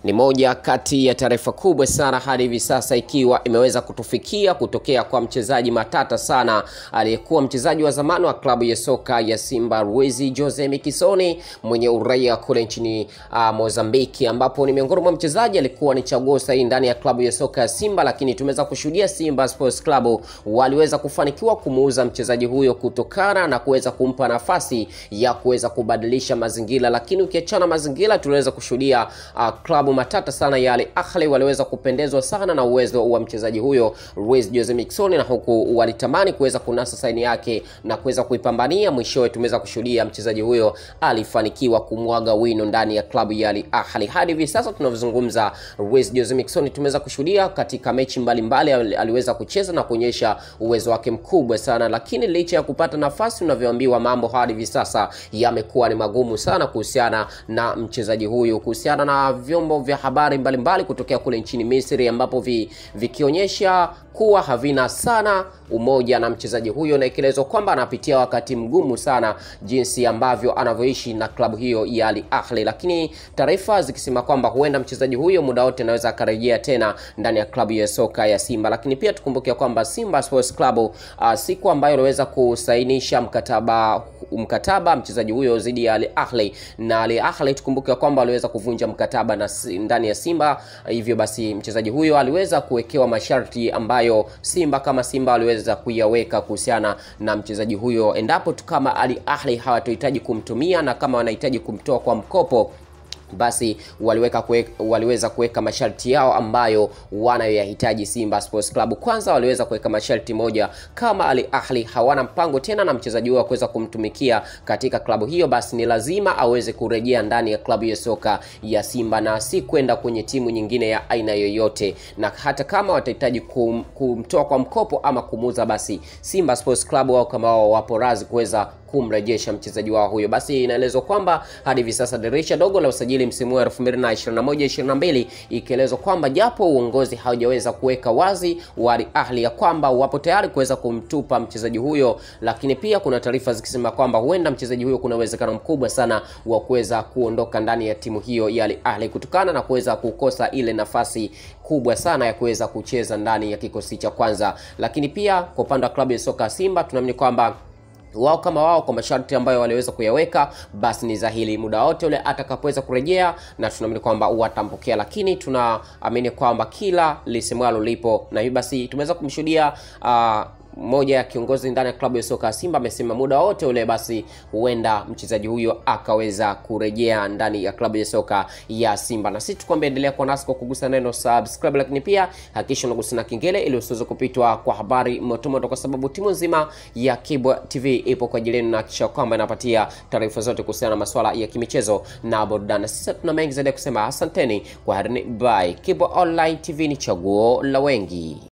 Ni moja kati ya taarifa kubwa sana hadi hivi sasa ikiwa imeweza kutufikia kutokea kwa mchezaji matata sana aliyekuwa mchezaji wa zamani wa klabu ya soka ya Simba Luiz Jose Miquissone mwenye uraia kule nchini uh, Mozambiki, ambapo ni miongoni mwa mchezaji alikuwa ni chaguo sahihi ndani ya klabu ya soka ya Simba, lakini tumeweza kushuhudia Simba Sports Club waliweza kufanikiwa kumuuza mchezaji huyo kutokana na kuweza kumpa nafasi ya kuweza kubadilisha mazingira, lakini ukiachana mazingira tuliweza kushuhudia uh, klabu matata sana ya Al Ahly waliweza kupendezwa sana na uwezo wa mchezaji huyo Luiz Jose Miquissone, na huku walitamani kuweza kunasa saini yake na kuweza kuipambania. Mwishowe tumeweza kushuhudia mchezaji huyo alifanikiwa kumwaga wino ndani ya klabu ya Al Ahly. Hadi hivi sasa tunavyozungumza, Luiz Jose Miquissone tumeweza kushuhudia katika mechi mbalimbali mbali, aliweza kucheza na kuonyesha uwezo wake mkubwa sana, lakini licha ya kupata nafasi, unavyoambiwa mambo hadi hivi sasa yamekuwa ni magumu sana kuhusiana na mchezaji huyu, kuhusiana na vyombo vya habari mbalimbali mbali kutokea kule nchini Misri ambapo vi, vikionyesha kuwa havina sana umoja na mchezaji huyo, na ikielezwa kwamba anapitia wakati mgumu sana jinsi ambavyo anavyoishi na klabu hiyo ya Al Ahly, lakini taarifa zikisema kwamba huenda mchezaji huyo muda wote anaweza akarejea tena ndani ya klabu ya soka ya Simba. Lakini pia tukumbuke kwamba Simba Sports Club uh, siku ambayo aliweza kusainisha mkataba mkataba mchezaji huyo dhidi ya Al Ahly na Al Ahly tukumbuke kwamba aliweza kuvunja mkataba na ndani ya Simba, hivyo basi mchezaji huyo aliweza kuwekewa masharti ambayo Simba kama Simba waliweza kuyaweka kuhusiana na mchezaji huyo, endapo tu kama Al Ahly hawatohitaji kumtumia na kama wanahitaji kumtoa kwa mkopo basi waliweka kwe, waliweza kuweka masharti yao ambayo wanayoyahitaji Simba Sports Club. Kwanza waliweza kuweka masharti moja, kama Al Ahly hawana mpango tena na mchezaji huyo kuweza kumtumikia katika klabu hiyo, basi ni lazima aweze kurejea ndani ya klabu ya soka ya Simba na si kwenda kwenye timu nyingine ya aina yoyote, na hata kama watahitaji kum, kumtoa kwa mkopo ama kumuuza, basi Simba Sports Club wao kama wao wapo razi kuweza kumrejesha mchezaji wao huyo. Basi inaelezwa kwamba hadi hivi sasa dirisha dogo la usajili msimu wa 2021-22 ikielezwa kwamba japo uongozi haujaweza kuweka wazi wa Al Ahly ya kwamba wapo tayari kuweza kumtupa mchezaji huyo, lakini pia kuna taarifa zikisema kwamba huenda mchezaji huyo kuna uwezekano mkubwa sana wa kuweza kuondoka ndani ya timu hiyo ya Al Ahly kutokana na kuweza kukosa ile nafasi kubwa sana ya kuweza kucheza ndani ya kikosi cha kwanza. Lakini pia kwa upande wa klabu ya soka Simba tunaamini kwamba wao kama wao kwa masharti ambayo waliweza kuyaweka, basi ni dhahiri muda wote ule atakapoweza kurejea, na tunaamini kwamba watampokea, lakini tunaamini kwamba kila lisemwalo lipo, na hivyo basi tumeweza kumshuhudia uh, moja ya kiongozi ndani ya klabu ya soka ya Simba amesema muda wote ule basi huenda mchezaji huyo akaweza kurejea ndani ya klabu ya soka ya Simba. Na sisi tukwambia endelea kuwa nasi kwa kugusa neno subscribe, lakini pia hakikisha unagusa na kengele ili usiweze kupitwa kwa habari motomoto, kwa sababu timu nzima ya Kibwa TV ipo kwa ajili yenu na hakikisha kwamba inapatia taarifa zote kuhusiana na masuala ya kimichezo na burudani. Sisi tuna mengi zaidi ya kusema, asanteni kwa harini, bye. Kibwa Online TV ni chaguo la wengi.